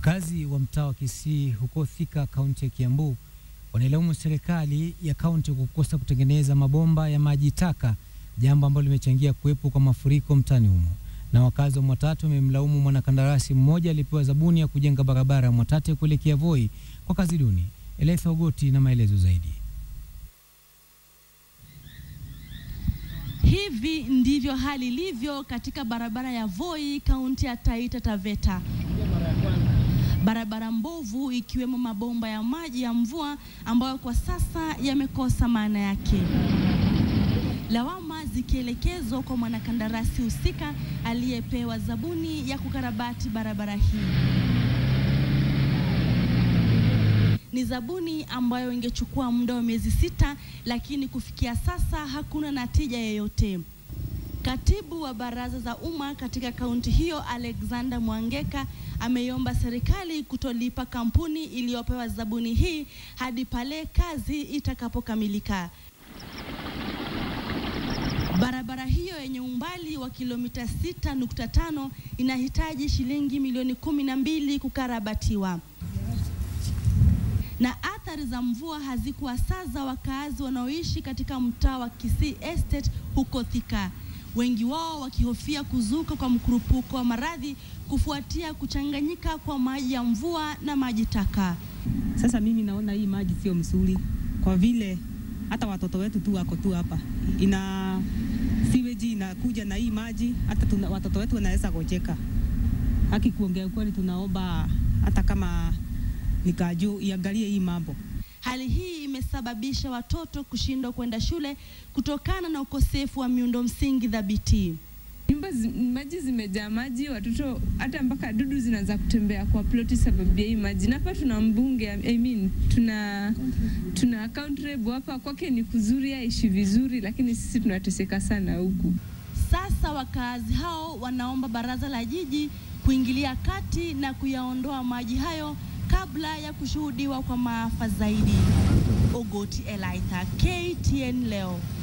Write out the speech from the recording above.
Wakazi wa mtaa wa Kisii huko Thika, kaunti ya Kiambu, wanailaumu serikali ya kaunti kwa kukosa kutengeneza mabomba ya maji taka, jambo ambalo limechangia kuwepo kwa mafuriko mtaani humo. Na wakazi wa Mwatate wamemlaumu mwanakandarasi mmoja aliyepewa zabuni ya kujenga barabara ya Mwatate kuelekea Voi kwa kazi duni. Eletha Ogoti na maelezo zaidi. Hivi ndivyo hali ilivyo katika barabara ya Voi, kaunti ya Taita Taveta. Barabara mbovu ikiwemo mabomba ya maji ya mvua ambayo kwa sasa yamekosa maana yake. Lawama zikielekezwa kwa mwanakandarasi husika aliyepewa zabuni ya kukarabati barabara hii. Ni zabuni ambayo ingechukua muda wa miezi sita, lakini kufikia sasa hakuna natija yoyote. Katibu wa baraza za umma katika kaunti hiyo Alexander Mwangeka ameiomba serikali kutolipa kampuni iliyopewa zabuni hii hadi pale kazi itakapokamilika. Barabara hiyo yenye umbali wa kilomita 6.5 inahitaji shilingi milioni kumi na mbili kukarabatiwa na athari za mvua hazikuwasaza wakaazi wanaoishi katika mtaa wa Kisii Estate huko Thika, wengi wao wakihofia kuzuka kwa mkurupuko wa maradhi kufuatia kuchanganyika kwa maji ya mvua na maji taka. Sasa mimi naona hii maji sio mzuri, kwa vile hata watoto wetu tu wako tu hapa, ina siweji inakuja na hii maji, hata tuna, watoto wetu wanaweza gojeka. Haki kuongea ukweli, tunaomba hata kama nikajuu iangalie hii mambo. Hali hii imesababisha watoto kushindwa kwenda shule kutokana na ukosefu wa miundo msingi thabiti. Nyumba zi, maji zimejaa maji, watoto hata mpaka dudu zinaanza kutembea kwa ploti sababu ya hii maji. Na hapa tuna mbunge I mean, tuna tuna county rep hapa, kwake ni kuzuri, aishi vizuri, lakini sisi tunateseka sana huku. Sasa wakaazi hao wanaomba baraza la jiji kuingilia kati na kuyaondoa maji hayo kabla ya kushuhudiwa kwa maafa zaidi. Ogoti Elaitha, KTN leo.